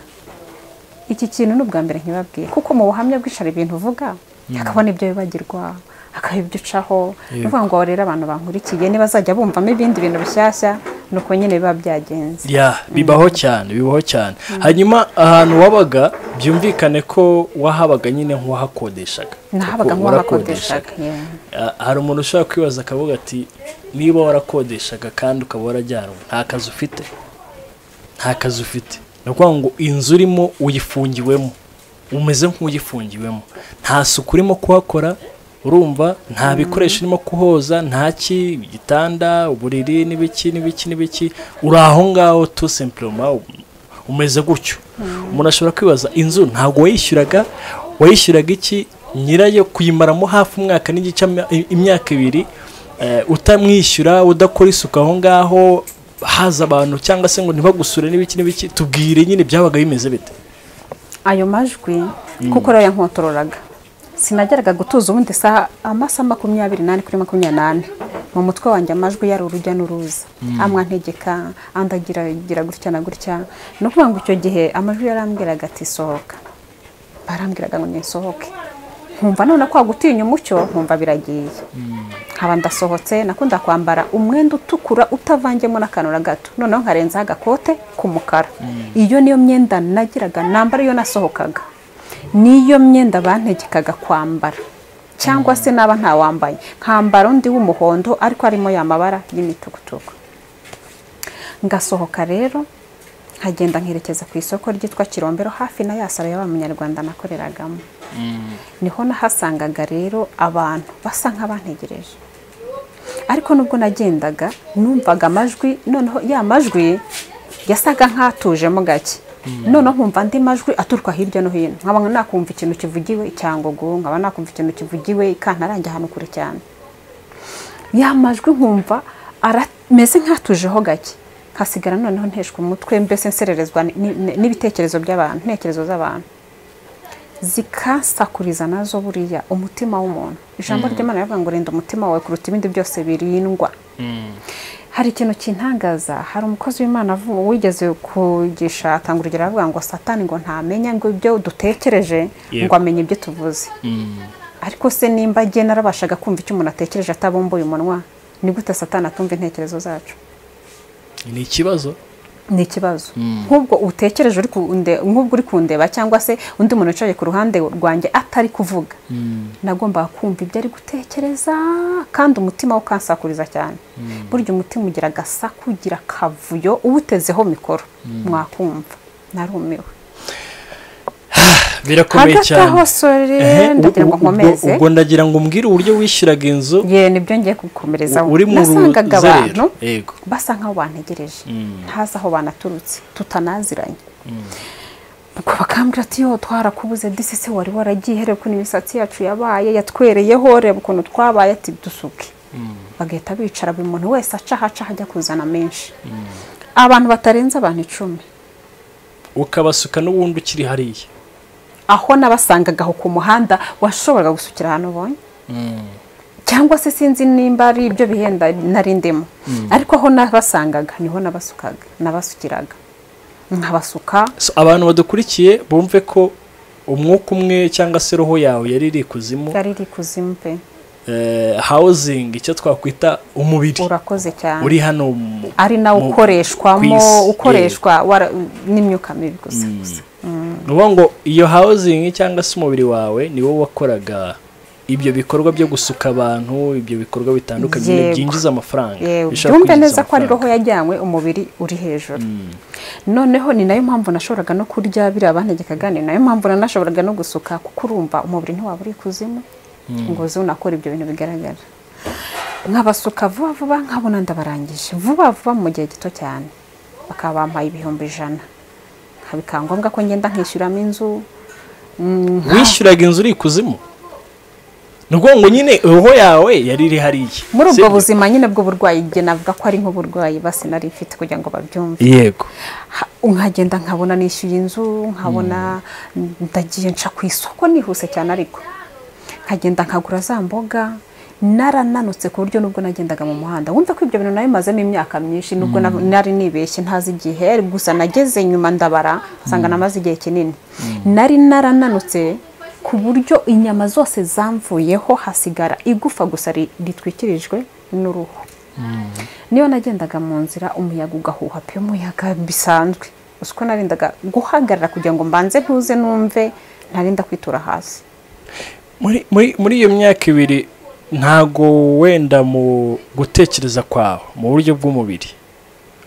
iki kintu ni ubwa mbere nkibabwiye kuko mu buhamya bw'ishara ibintu uvuga hakaba n'ibyo wibagirwa hakaba ibyo ucaho ni ukuvuga ngo rero abantu bankurikiye ntibazajya bumvamo ibindi bintu bishyashya ni uko nyine biba byagenze ya bibaho cyane bibaho cyane hanyuma ahantu wabaga byumvikane ko wahabaga nyine nk'uwahakodeshaga nahabaga Kuko nk'uwahakodeshaga yeah. Ah, hari umuntu ushobora kwibaza akavuga ati niba warakodeshaga kandi ukaba warajyanwe nta kazi ufite nta kazi ufite ni ukuvuga ngo inzu urimo uyifungiwemo umeze nk'uyifungiwemo nta suku urimo kuhakora urumva nta bikoresho urimo kuhoza nta ki igitanda uburiri n'ibiki n'ibiki n'ibiki uri aho ngaho tu sempiroma umeze gutyo umuntu ashobora kwibaza inzu ntabwo wayishyuraga wayishyuraga iki nyirayo kuyimaramo hafi umwaka n'igice ama- i- imyaka ibiri eh, utamwishyura udakora isuku aho ngaho haza abantu cyangwa se ngo ntibagusure n'ibiki n'ibiki tubwire nyine byabaga bimeze bite ayo majwi kuko rero yankontororaga sinageraga gutuza ubundi isaha amasaha makumyabiri n'ane kuri makumyabiri n'ane mu mutwe wanjye amajwi yari urujya n'uruza amwe antegeka andi agira agira gutya na gutya ni ukuvuga ngo icyo gihe amajwi yarambwiraga ati sohoka barambwiraga ngo nisohoke nkumva none kwa gutinya umucyo nkumva biragiye nkaba ndasohotse nakunda kwambara umwenda utukura utavangiyemo n'akantu na gato noneho nkarenzaho agakote k'umukara iyo niyo myenda nagiraga nambara iyo nasohokaga niyo myenda bantegekaga kwambara cyangwa se naba ntawambaye nkambara undi w'umuhondo ariko harimo ya mabara y'imitugutugu ngasohoka rero nkagenda nkerekeza ku isoko ryitwa kirombero hafi na ya saro y'aba munyarwanda nakoreragamo niho nahasangaga rero abantu basa nk'abantegereje ariko nubwo nagendaga numvaga amajwi noneho ya majwi yasaga nk'atujemo gake noneho nkumva andi majwi aturuka hirya no hino nkaba nakumva ikintu kivugiwe icyangugu nkaba nakumva ikintu kivugiwe ikantarange ahantu kure cyane ya majwi nkumva arameze nk'atujeho gake hasigara noneho nteshwa umutwe mbese nsererezwa ni- ni- n'ibitekerezo by'abantu intekerezo z'abantu zikasakuriza nazo buriya umutima w'umuntu ijambo ry'imana rivuga ngo rinda umutima wawe kuruta ibindi byose birindwa hari ikintu kintangaza hari umukozi w'imana avu- wigeze kugisha atanga urugero aravuga ngo satani ngo ntamenya ngo ibyo dutekereje Yego. ngo amenye ibyo tuvuze ariko se nimba agiye narabashaga kumva icyo umuntu atekereje atabumbuye umunwa ni gute satani atumva intekerezo zacu ni ikibazo ni ikibazo nk'ubwo utekereje uri kunde- nk'ubwo uri kundeba cyangwa se undi muntu wicaye ku ruhande rwanjye atari kuvuga nagombaga kumva ibyo ari gutekereza kandi umutima we ukansakuriza cyane burya umutima ugira agasaku ugira akavuyo uwutezeho mikoro mwakumva narumiwe birakomeye hagati cyane aho sore Ehe, u- ndagira ngo u- ubwo- nkomeze ubwo ndagira ngo umbwire uburyo wishyuraga inzu ye nibyo ngiye kugukomerezaho uri mu nasangaga abantu ruzerero yego basa nk'aho bantegereje ntazi aho banaturutse tutanaziranye ubwo bakambwira ati yo twarakubuze disi se wari waragiye reba ukuntu imisatsi yacu yabaye yatwereyeho reba ukuntu twabaye ati dusuke bagahita bicara buri muntu wese aca ahaca ajya kuzana menshi abantu batarenze abantu icumi ukabasuka n'ubundi ukiri hariya aho nabasangaga aho ku muhanda washoboraga gusukira ahantu ubonye cyangwa se sinzi nimba ari ibyo bihenda nari ndimo ariko aho nabasangaga niho nabasukaga nabasukiraga nkabasuka So, abantu badukurikiye bumve ko umwuka umwe cyangwa se roho yawe yari iri ikuzimu yari iri kuzimu pe eh, housing icyo twakwita umubiri urakoze cyane uri hano mu- ari nawo mu- ku ukoreshwamo isi. ukoreshwa wara- n'imyuka mibi gusa gusa Eh, ni ukuvuga ngo iyo housing cyangwa se umubiri wawe ni wo wakoraga ibyo bikorwa byo gusuka abantu ibyo bikorwa bitandukanye nyine Yego. byinjiza amafaranga Yewe, bishobora byumve kwinjiza neza ko ari roho amafaranga. yajyanywe umubiri uri hejuru noneho ni nayo mpamvu nashoboraga no kurya biriya bantegekaga ni nayo mpamvu nanashoboraga no gusuka kuko urumva umubiri ntiwaba uri kuzimu ngo uze unakora ibyo bintu bigaragara nkabasuka vuba vuba nkabona ndabarangije vuba vuba mu gihe gito cyane bakaba bampaye ibihumbi ijana bikaba ngombwa ko ngenda nkishyuramo inzu Mm, wishyuraga inzu uri ikuzimu ni ukuvuga ngo nyine roho yawe yari iri hariya muri ubwo sibyo? buzima nyine bw'uburwayi igihe navuga ko ari nk'uburwayi basi nari mfite kugira ngo babyumve yego Ha- nkagenda nkabona nishyuye inzu nkabona ndagiye nca ku isoko nihuse cyane ariko nkagenda nkagura za mboga narananutse ku buryo nubwo nagendaga mu muhanda wumva ko ibyo bintu nayo mazemo imyaka myinshi nubwo na- nari nibeshye ntazi igihe gusa nageze nyuma ndabara nsanga namaze igihe kinini nari narananutse ku buryo inyama zose zamvuyeho hasigara igufa gusa ri- ritwikirijwe n'uruhu niyo nagendaga mu nzira umuyaga ugahuha pe umuyaga bisanzwe uzi ko narindaga guhagarara kugira ngo mbanze ntuze numve narinda kwitura hasi muri muri muri iyo myaka ibiri ntago wenda mu gutekereza kwawe mu buryo bw'umubiri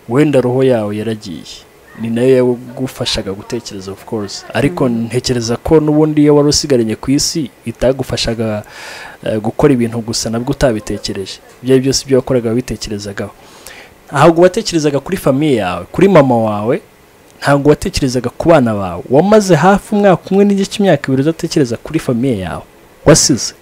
wenda roho yawe yaragiye ni nayo yagufashaga gutekereza of course ariko ntekereza ko n'ubundi iyo wari usigaranye ku isi itagufashaga eh, gukora ibintu gusa nabwo utabitekereje ibyo ari byose ibyo wakoraga wabitekerezagaho ntabwo watekerezaga kuri famiye yawe kuri mama wawe ntabwo watekerezaga ku bana bawe wamaze hafi umwaka umwe n'igice cy'imyaka ibiri udatekereza kuri famiye yawe wasize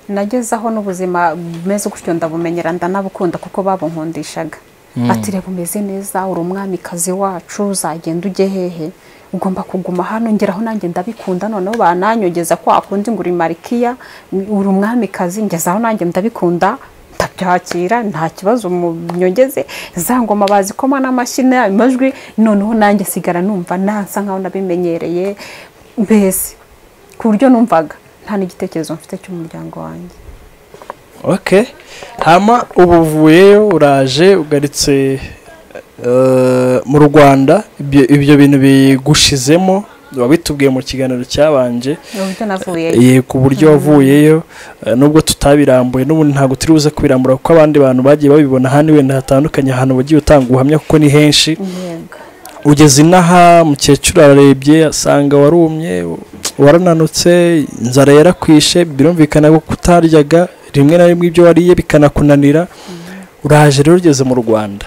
nageze aho n'ubuzima bumeze gutyo ndabumenyera ndanabukunda kuko babunkundishaga ati reba umeze neza uri umwamikazi wacu uzagenda ujye hehe ugomba kuguma hano ngeraho nanjye ndabikunda noneho bananyogeza kwa kundi ngo uri marikiya uri umwamikazi ngezaho nanjye ndabikunda ndabyakira nta kibazo munyongeze za ngoma bazikoma n'amashyi amajwi noneho nanjye sigara numva nansa nkaho nabimenyereye mbese ku buryo numvaga nta n'igitekerezo mfite cy'umuryango wanjye okay hama ubu uvuyeyo uraje ugaritse eh, mu rwanda ibyo ibyo bintu bigushizemo wabitubwiye mu kiganiro ni cyabanje uburyo navuye ye ku buryo wavuyeyo eh, nubwo tutabirambuye n'ubundi ntabwo turi buze kubirambura kuko abandi bantu bagiye babibona ahandi wenda hatandukanye ahantu wagiye utanga ubuhamya kuko ni henshi yego ugeze inaha mukecuru ararebye asanga warumye warananutse inzara yarakwishe birumvikana ko kutaryaga rimwe na rimwe ibyo wariye bikanakunanira uraje rero ugeze mu rwanda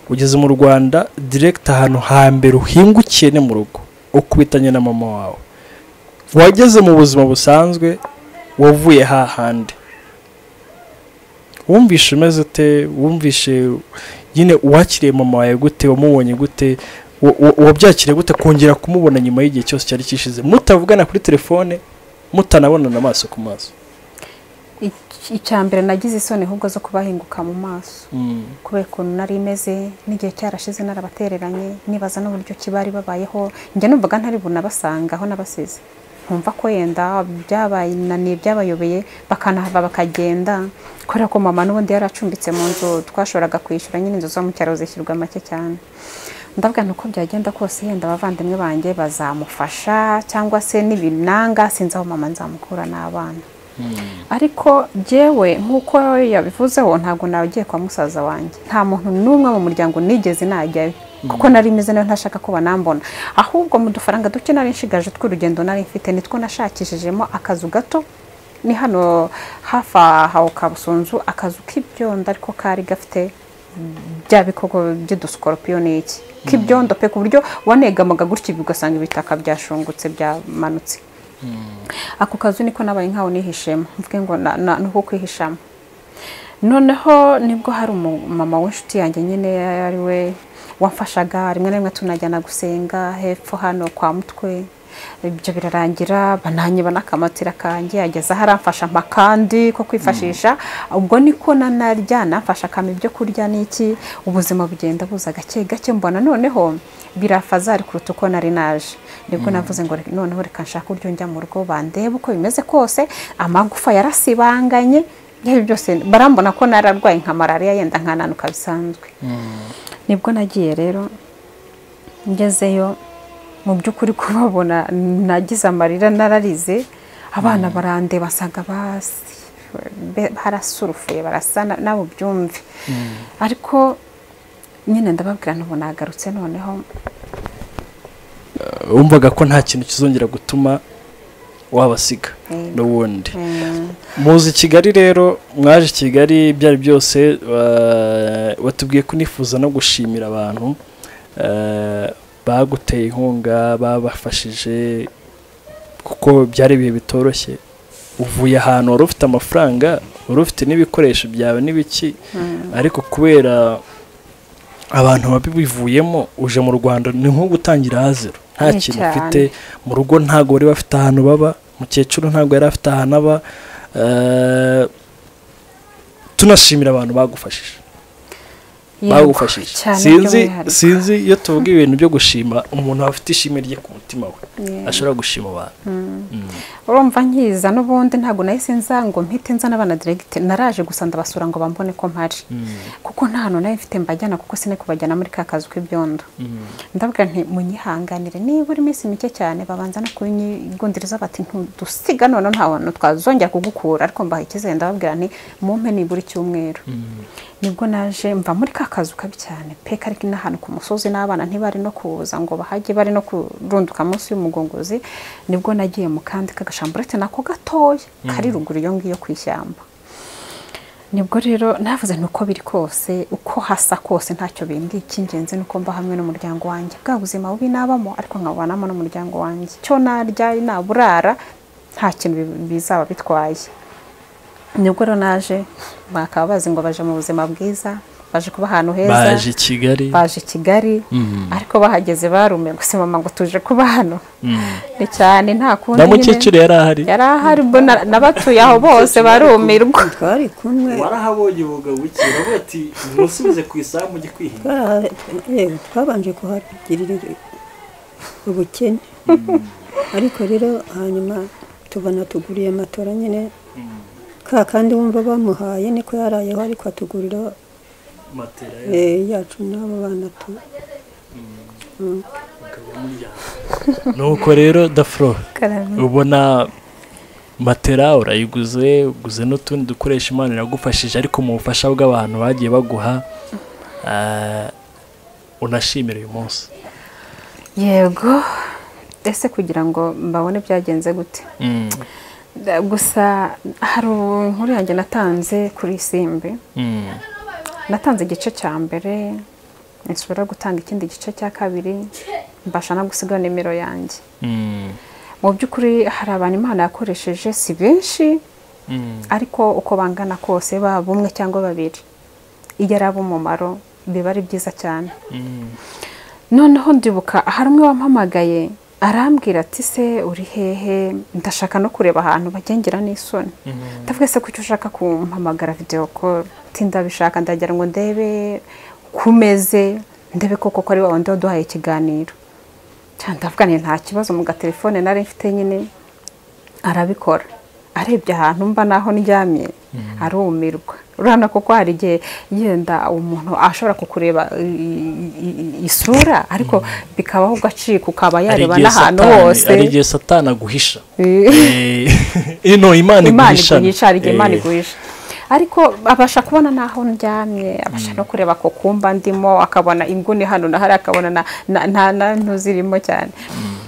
ugeze mu rwanda direkita ahantu hambere uhingukiye ni mu rugo ukubitanye na mama wawe wageze mu buzima busanzwe wavuye hahandi wumvishe umeze ute wumvishe nyine uwakiriye mama wawe gute wamubonye gute wa- wa- wabyakiriye gute kongera kumubona nyuma y'igihe cyose cyari kishize mutavugana kuri telefone mutanabonana amaso ku maso Ic- icya mbere nagize isoni ahubwo zo kubahinguka mu maso kubera ukuntu nari imeze n'igihe cyarashize narabatereranye nibaza n'uburyo ki bari babayeho njya numvaga ntari bunabasanga aho nabasize nkumva ko yenda byabananiye byabayobeye bakanahava bakagenda kubera ko mama n'ubundi yari acumbitse mu nzu twashoboraga kwishyura nyine inzu zo mu cyaro zishyurwa make cyane ndavuga nti uko byagenda kose yenda abavandimwe banjye bazamufasha cyangwa se n'ibinanga sinzi aho mama nzamukura n'abana ariko jewe nk'uko yabivuzeho ntabwo nagiye kwa musaza wanjye nta muntu n'umwe mu muryango nigeze najyayo kuko nari meze nayo ntashaka ko banambona ahubwo mu dufaranga duke nari nshigaje tw'urugendo nari mfite nitwo nashakishijemo akazu gato ni hano hafi aho kabusunzu akazu k'ibyondo ariko kari gafite bya bikoko by'udusikorupiyo ni iki k'ibyondo pe ku buryo wanegamaga gutya ugasanga ibitaka byashungutse byamanutse ako kazu niko nabaye nkaho nihishemo mvuge ngo na- na- ni uko kwihishamo noneho nibwo hari umumama w'inshuti yanjye nyine ari we wamfashaga rimwe na rimwe tunajyana gusenga hepfo hano kwa mutwe ibyo birarangira bananyiba n'akamatira kanjye ageze aho aramfasha mpa kandi ko kwifashisha ubwo niko nanarya namfasha akama ibyo kurya n'iki ubuzima bugenda buza gake gake mbona noneho birafazari kuruta uko nari naje nibwo navuze ngo reka- noneho reka nshaka uburyo njya mu rugo bandebe uko bimeze kose amagufa yarasibanganye ibyo byose barambona ko nararwaye nka malariya yenda nkananuka bisanzwe nibwo nagiye rero ngezeyo mu by'ukuri kubabona nagize amarira nararize abana barandeba basanga basi be- harasurufuye barasa na- nabo byumve ariko nyine ndababwira ntabwo nagarutse noneho wumvaga ko nta kintu kizongera gutuma wabasiga Mm. n'ubundi mm, muzi kigali rero mwaje kigali ibyo ari byose wa- watubwiye ko unifuza no gushimira abantu eh, baguteye inkunga babafashije kuko byari ibihe bitoroshye uvuye ahantu wari ufite amafaranga wari ufite n'ibikoresho byawe n'ibiki ariko kubera abantu babivuyemo uje mu rwanda ni nko gutangira haziro nta Ni kintu cyane. ufite mu rugo ntabwo bari bafite ahantu baba mukecuru ntabwo yari afite ahantu aba eh, tunashimira abantu bagufashije yego, bagufashije cyane sinzi by'umwihariko. sinzi iyo tuvuga ibintu byo gushima umuntu aba afite ishimwe rye ku mutima we Yeah. ashobora gushima abantu Mm. urumva nkiza n'ubundi ntabwo nahise nza ngo mpite nza n'abana diregite naraje gusa ndabasura ngo bambone ko mpari kuko nta hantu nayo mfite mbajyana kuko sine kubajyana muri ka kazu k'ibyondo ndabwira nti munyihanganire niba uri iminsi mike cyane babanza no kunyigundiriza bati ntudusiga noneho nta hantu twazongera kugukura ariko mbaha icyizere ndababwira nti mumpe nibura icyumweru nibwo naje mva muri ka kazu kabi cyane pe ariko n'ahantu ku musozi n'abana ntibari no kuza ngo bahajye bari no kurunduka munsi y'umugunguzi nibwo nagiye mu kandi k'agashamburete nako gatoya kari ruguru iyo ngiyo ku ishyamba nibwo rero navuze ni uko biri kose uko hasa kose ntacyo bindi icy'ingenzi ni uko mba hamwe n'umuryango wanjye bwa buzima bubi nabamo ariko nkabubanamo n'umuryango wanjye cyo narya naburara nta kintu bi- bizaba bitwaye nibwo rero naje bakaba bazi ngo baje mu buzima bwiza baje kuba ahantu heza baje i kigali baje i kigali ariko bahageze barumiwe gusa mama ngo tuje kuba hano ni cyane nta kundi na nyine- mukecuru yari ahari yari ahari ubwo na- nabatuye aho bose barumirwa twari kumwe warahabonye ubugabo bukeye uravuga ati musubize ku isaha mujye kwihinga twaraha- yewe, twabanje kuhagirira ubukene ariko rero hanyuma tubona tuguriye matora nyine ka kandi wumva bamuhaye niko yarayeho ariko atugurira matera eh, yacu n'abo bana tu nuko rero dafro Karame. ubona matera urayiguze uguze n'utundi dukoresha imana iragufashije ariko mu bufasha bw'abantu bagiye baguha ah, unashimira uyu munsi yego ese kugira ngo mbabone byagenze gute Mm, Da- gusa hari inkuru yanjye natanze kuri simbi mm, natanze igice cya mbere nsubira gutanga ikindi gice cya kabiri mbasha no gusiga nimero yanjye mm, mu by'ukuri hari abantu imana yakoresheje si benshi mm, ariko uko bangana kose baba umwe cyangwa babiri iyo ari ab'umumaro biba ari byiza cyane mm. noneho ndibuka hari umwe wampamagaye arambwira ati se uri hehe ndashaka no kureba ahantu bagengira n'isoni ndavuga se kuki ushaka kumpamagara videwo koro ndabishaka ndagira ngo ndebe kumeze ndebe koko ko ari wa wundi waduhaye ikiganiro cyane ndavuga ni nta kibazo mu gatelefone nari mfite nyine arabikora arebye ahantu mba naho ndyamye arumirwa urabona kuko hari igihe yenda umuntu ashobora kukureba i- i- i- isura ariko bikabaho ugacika ukaba yareba n'ahantu hose ari igihe satani aguhisha Eh. Eh, ino imana imana iguhisha iguhisha hari igihe imana iguhisha ariko abasha kubona n'aho ndyamye abasha no kureba ko kumba ndimo akabona inguni hano na hariya akabona na- na- nta nantu zirimo cyane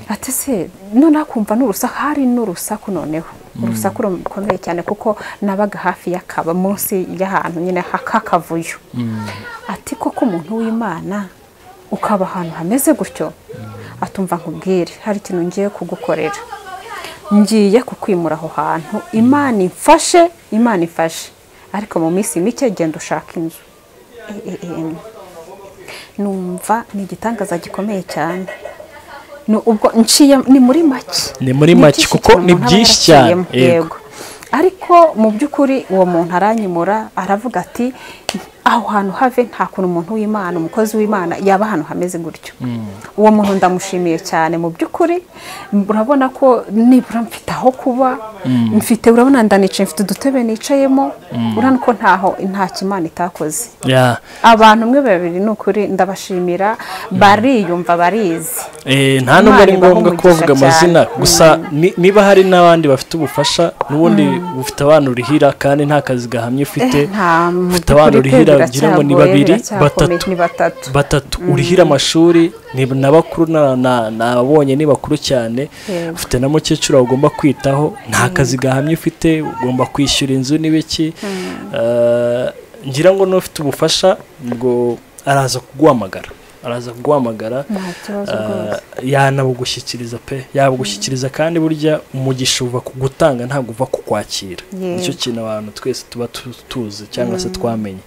ati se noneho akumva n'urusaku hari n'urusaku noneho urusaku rukomeye cyane kuko nabaga hafi y'akaba munsi y'ahantu nyine ha- k'akavuyo ati koko umuntu w'imana ukaba ahantu hameze gutyo atumva nkubwire hari ikintu ngiye kugukorera ngiye kukwimura aho hantu imana imfashe imana ifashe ariko mu minsi mike genda ushaka inzu E- e- em. numva ni igitangaza gikomeye cyane Ni ubwo nciye ni muri make Ni muri make, byinshi kuko cyane ni umuntu aba byinshi cyane, yaraciyemo. yego. yego ariko mu by'ukuri uwo muntu aranyimura aravuga ati aho hantu have nta kuntu umuntu w'imana umukozi w'imana yaba ahantu hameze gutyo uwo muntu ndamushimiye cyane mu by'ukuri urabona ko nibura mfite aho kuba mfite urabona ndanicaye mfite udutebe nicayemo urabona ko ntaho nta kimana itakoze Ya. abantu umwe babiri ni ukuri ndabashimira bariyumva barizi Eh, nta nubwo ari Imana ibaha ngombwa kubavuga umugisha amazina cyane. gusa ni- niba hari n'abandi bafite ubufasha n'ubundi bufite abana urihira kandi nta kazi gahamye ufite nta mu ufite abana by'ukuri pe, urihira ugira ngo ni biracyagoye, babiri biracyakomeye, batatu ni batatu batatu urihira amashuri ni na bakuru na- na- nabonye ni bakuru cyane Yego. ufite na mukecuru ugomba kwitaho nta kazi gahamye ufite ugomba kwishyura inzu n'ibiki Eh, ngira ngo n'ufite ubufasha ngo araza kuguhamagara araza kuguhamagara nta kibazo Eh, rwose yanabugushyikiriza pe yabugushyikiriza kandi burya umugisha uva ku gutanga ntabwo uva ku kwakira Yego. nicyo kintu abantu twese tuba tu- tuzi cyangwa se twamenye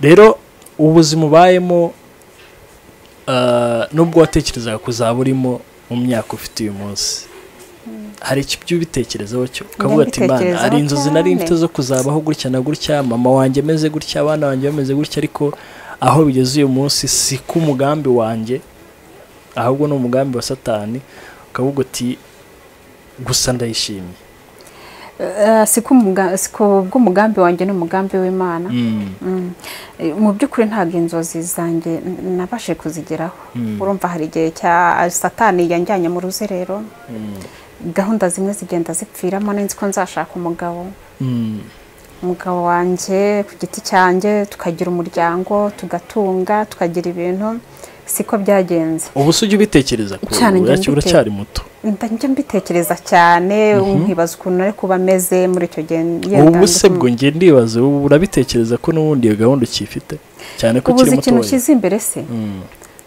rero ubuzima ubayemo eh, nubwo watekerezaga kuzaba urimo mu myaka ufite uyu munsi hari icyo ibyo ubitekerezaho cyo ukavuga ati imana Ndabitekerezaho hari inzozi nari mfite cyane." zo kuzabaho gutya na gutya mama wanjye ameze gutya abana banjye bameze gutya ariko aho bigeze uyu munsi si ku mugambi wanjye ahubwo ni umugambi wa satani ukavuga uti gusa ndayishimye Eh, si ku muga- si ku bw'umugambi wanjye n'umugambi w'imana Mm, Mm. Eh, mu by'ukuri ntabwo inzozi zanjye n- nabashe kuzigeraho urumva hari igihe cya satani yanjyanye mu ruzerero mm, gahunda zimwe zigenda zipfiramo nzi ko nzashaka umugabo mm, umugabo wanjye ku giti cyanjye tukagira umuryango tugatunga tukagira ibintu siko byagenze ubu se ujya ubitekereza ko Cyane njya uracya- uracyari muto Nda- njya mbitekereza cyane nkibaza ukuntu ari kuba ameze muri icyo gihe yenda ubu ndi se kumwe. bwo njye ndibaza ubu urabitekereza ko n'ubundi iyo gahunda ukifite cyane ko ubuze ukiri ikintu mutoya nshyize imbere se Mm,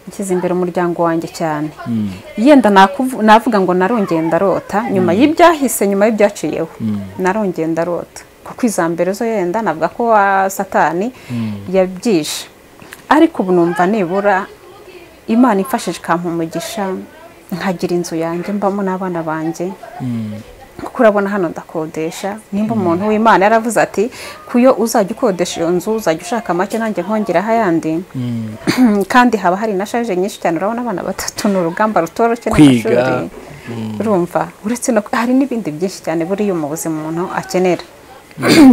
nshyize imbere umuryango wanjye cyane mm, yenda nakuvu- navuga ngo narongeye ndarota nyuma y'ibyahise nyuma y'ibyaciyeho narongeye ndarota kuko iza mbere zo yenda navuga ko wa satani yabyishe ariko ubu numva nibura imana imfashije ikampa umugisha nkagira inzu yanjye mbamo n'abana banjye mm, kuko urabona hano ndakodesha nimba umuntu w'imana yaravuze ati kuyo uzajya ukodesha iyo nzu uzajya ushaka make nanjye nkongeraho ayandi mm. kandi haba hari na shaje nyinshi cyane urabona abana batatu ni urugamba rutoroshye Kwiga, n'amashuri urumva uretse no hari n'ibindi byinshi cyane buriya mu buzima umuntu akenera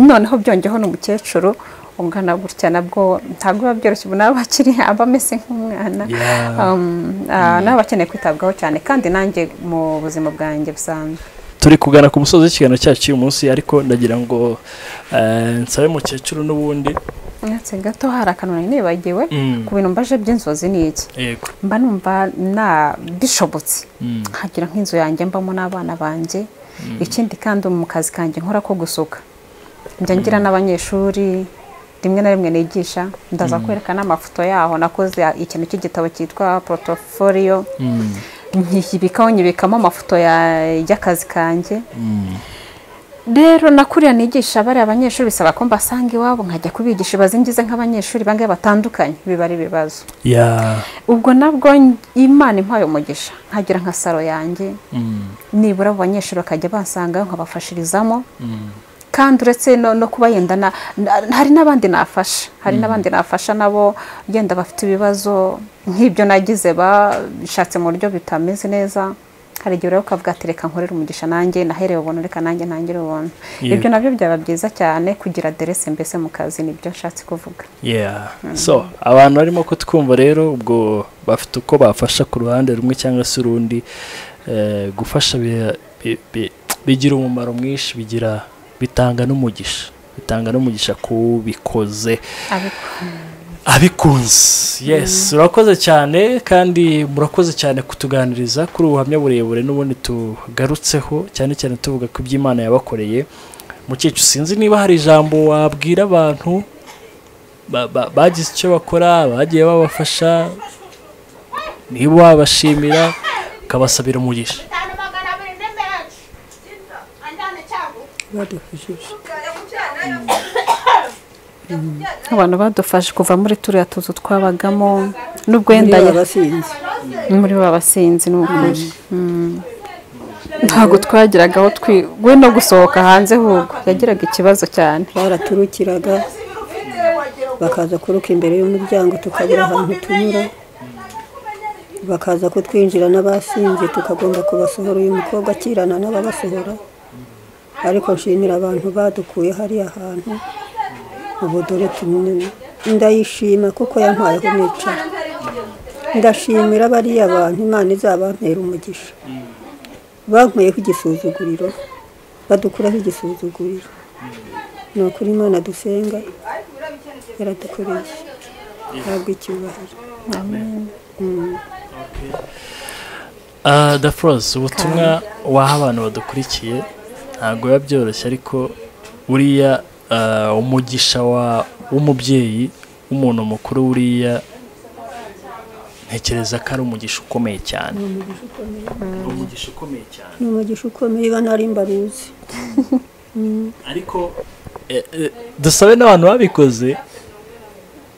noneho byongeho n'umukecuru ungana gutya nabwo ntabwo biba byoroshye ubu nawe akiri aba ameze nk'umwana Yeah. Um, ah, nawe aba akeneye kwitabwaho cyane kandi nanjye mu buzima bwanjye busanzwe turi kugana ku musozi w'ikiganiro cyacu cy'uyu munsi ariko ndagira ngo eh, nsabe mukecuru n'ubundi uretse gato hari akantu nari nibagiwe Mm. ku bintu mbaje by'inzozi ni iki yego mba numva na bishobotse Mm. nkagira nk'inzu yanjye mbamo n'abana banjye ikindi kandi mu kazi kanjye nkora ko gusuka njya ngira n'abanyeshuri rimwe na rimwe nigisha ndaza kwereka n'amafoto yaho nakoze ikintu cy'igitabo cyitwa porotoforiyo Mm, nyibikaho nyibikamo amafoto ya- y'akazi kanjye mm, rero nakuriya nigisha bariya abanyeshuri bisaba ko mbasanga iwabo nkajya kubigisha bazingize nk'abanyeshuri bangaya batandukanye biba ari ibibazo yeah, ubwo nabwo imana impaye umugisha nkagira nka saro yanjye mm, nibura abo banyeshuri bakajya bansanga nkabafashirizamo mm, kandi uretse no, no kuba yenda na, na- hari n'abandi nafasha hari n'abandi nafasha nabo yenda bafite ibibazo nk'ibyo nagize bashatse mu buryo bitameze neza hari igihe rero ukavuga ati reka nkorere umugisha nanjye nahereye ubuntu reka nanjye ntangire ubuntu Yego. ibyo nabyo byaba byiza cyane kugira aderese mbese mu kazi nibyo nshatse kuvuga yeah. so abantu barimo kutwumva rero ubwo bafite uko bafasha ku ruhande rumwe cyangwa se urundi eh, gufasha bi- bi- bi- bigira umumaro mwinshi bigira bitanga n'umugisha bitanga n'umugisha ku bikoze ariko abikunze yes urakoze cyane kandi murakoze cyane kutuganiriza kuri ubu buhamya burebure n'ubundi tugarutseho cyane cyane tuvuga ku by'imana yabakoreye mukecuru sinzi niba hari ijambo wabwira abantu ba- ba- bagize icyo bakora bagiye babafasha niba wabashimira ukabasabira umugisha bitanu magana abiri ni menshi anjyana icyago badufashije abantu badufashe kuva muri turiya tuzu twabagamo n'ubwo wenda Niyo ya- babasinzi muri bo abasinzi ni ukuri Mm. ntabwo twagiraga aho twi we no gusohoka hanze ahubwo yagiraga ikibazo cyane baraturukiraga bakaza kuruka imbere y'umuryango tukabura ahantu tunyura bakaza kutwinjira n'abasinze tukagomba kubasohora uyu mukobwa akirana n'ababasohora ariko nshimira abantu badukuye hariya hantu ubu dore tumwe ndayishima kuko yampaye aho nicara ndashimira bariya bantu imana izabampera umugisha bankuyeho igisuzuguriro badukuraho igisuzuguriro ni ukuri imana dusenga yaradukoreye ntabwo icyubahiro daforoze ubutumwa waha abantu badukurikiye ntabwo biba byoroshye ariko buriya ah, umugisha wa- w'umubyeyi w'umuntu mukuru buriya ntekereza ko ari umugisha ukomeye cyane Ni umugisha ukomeye cyane ni umugisha ukomeye iba nari mbaruzi ariko eh, eh, dusabe n'abantu babikoze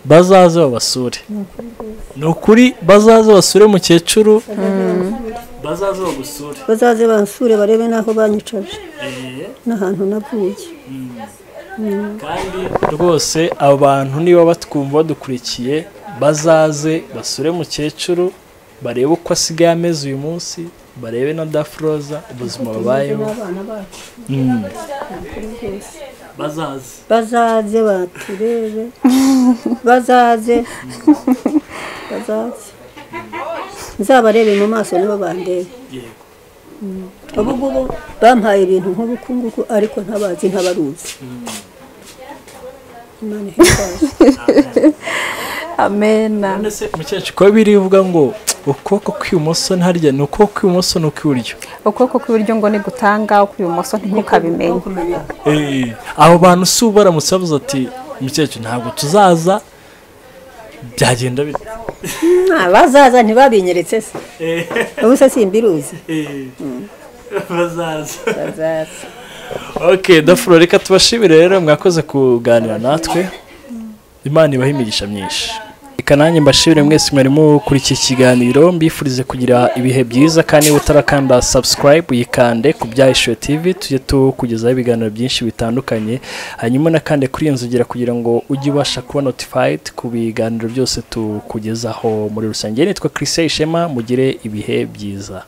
bazaze babasure ni ukuri bazaze basure mukecuru bazaze bagusure bazaze bansure barebe n'aho banyicaje n'ahantu navuye kandi rwose abantu niba batwumva badukurikiye bazaze basure mukecuru barebe uko asigaye ameze uyu munsi barebe na dafroza ubuzima babayeho n'abana bacu Mm. bazaze bazaze baturebe bazaze bazaze nzabarebe mu maso nibo bandebe yego ubu ngubu bampaye ibintu nk'ubukungugu ariko ntabazi ntabaruzi imana ihimbaze amena none se mukecuru kuba biri uvuga ngo ukuboko kw'ibumoso ntiharya ni ukuboko kw'ibumoso ni ukw'iburyo ukuboko kw'iburyo ngo nigutanga ukw'ibumoso ntimukabimenye kumenya abo bantu si ubu baramutse bavuze ati mukecuru ntabwo tuzaza byagenda bite Ah, bazaza ntibabinyeretse se ubu se simbiruzi bazaza bazaza ok dafuro reka tubashimire rero mwakoze kuganira natwe imana ibaha imigisha myinshi reka nanjye mbashimire mwese mwarimo kuri iki kiganiro mbifurize kugira ibihe byiza kandi niba utarakanda subscribe uyikande ku byahishuwe tv tujye tukugezaho ibiganiro byinshi bitandukanye hanyuma nakande kuri iyo nzogera kugira ngo ujye ubasha kuba notified ku biganiro byose tukugezaho muri rusange nitwa chrise ishema mugire ibihe byiza